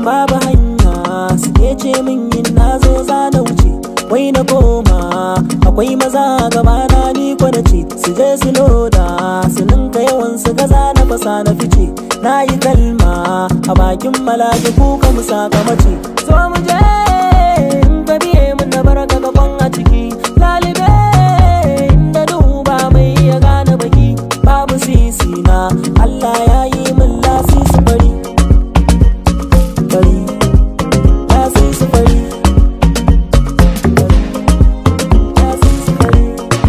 babu hanya suke ce min yin na zo za na wuce wai na koma akwai maza gabana ni ko na ce su je su loda su ninka yawan su gaza na fasa na fice na yi kalma a bakin malaki kuka mu saka mace so mu je in ka biye mun na baraka ga kwan a ciki lalibe inda duba mai ya gane baki babu sisi na Allah ya yi min lasisi bari bari lasisi bari lasisi bari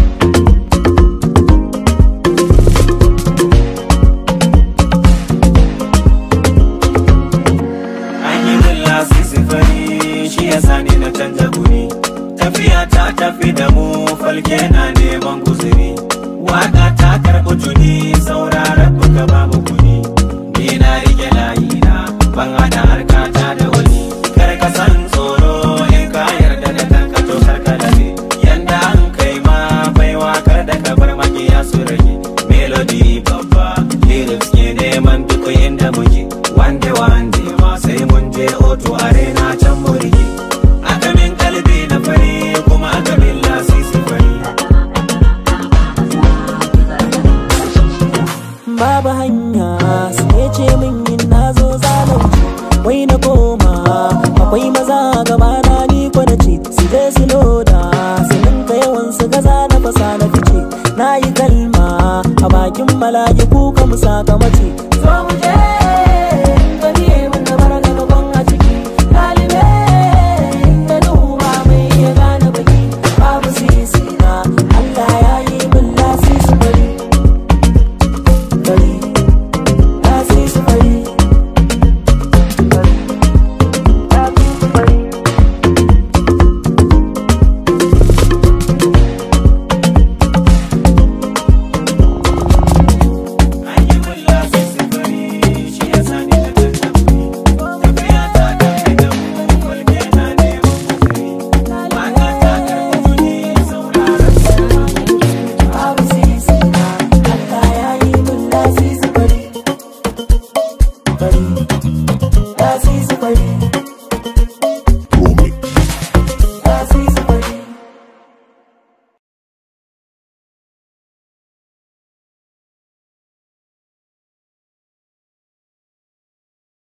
An yi min lasisi fari shi ya sani na canza guri Tafiya ta tafi da mu falke na neman guzuri Waka ta karɓi tuni sauraron buga babu kuni Ni na rike layina ban hada harkata da wani Kar ka san tsoro in ka yarda da kanka to kar ka labe Yanda an kai ma baiwa kar da ka bar makiya su rage Melody babba lyrics ke neman duk inda muke Wande wande ma sai mun je oto arena can mu rike Aka min kalbi na fari kuma aka min lasisi fari babu hanya suke ce min yin na zo zalunci wai na koma akwai maza gabana ni ko na ce su je su loda su ninka yawan su gaza na fasa na fice na yi kalma a bakin malaki kuka mu saka mace zo mu je ka biye mun na baraka ga kwan a ciki lalibe inda duba mai ya gane baki babu sisi na Allah ya yi min lasisi bari bari lasisi bari bari lasisi bari An yi min lasisi fari shi ya sani na canza guri Tafiya ta tafi da mu falke na neman guzuri Waka ta karɓi tuni sauraron babu sisi na Allah ya yi min lasisi bari bari